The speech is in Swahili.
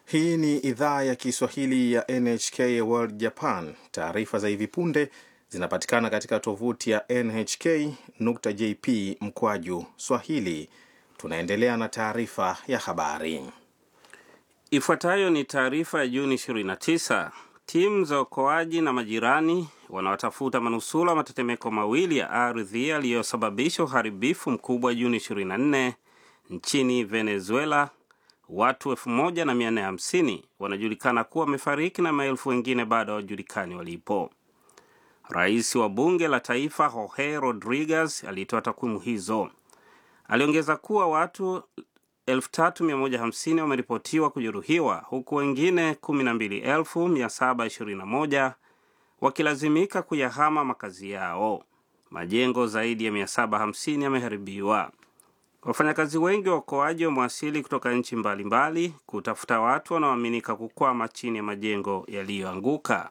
Hii ni idhaa ya Kiswahili ya NHK World Japan. Taarifa za hivi punde zinapatikana katika tovuti ya nhk.jp mkwaju swahili. Tunaendelea na taarifa ya habari. Ifuatayo ni taarifa ya Juni 29. Timu za uokoaji na majirani wanaotafuta manusura wa matetemeko mawili ya ardhi yaliyosababisha uharibifu mkubwa Juni 24 nchini Venezuela. Watu 1450 wanajulikana kuwa wamefariki na maelfu wengine bado hawajulikani walipo. Rais wa bunge la taifa Jorge Rodriguez alitoa takwimu hizo. Aliongeza kuwa watu 3150 wameripotiwa kujeruhiwa huku wengine 12721 wakilazimika kuyahama makazi yao. Majengo zaidi ya 750 yameharibiwa. Wafanyakazi wengi wa uokoaji wamewasili kutoka nchi mbalimbali kutafuta watu wanaoaminika kukwama chini ya majengo yaliyoanguka.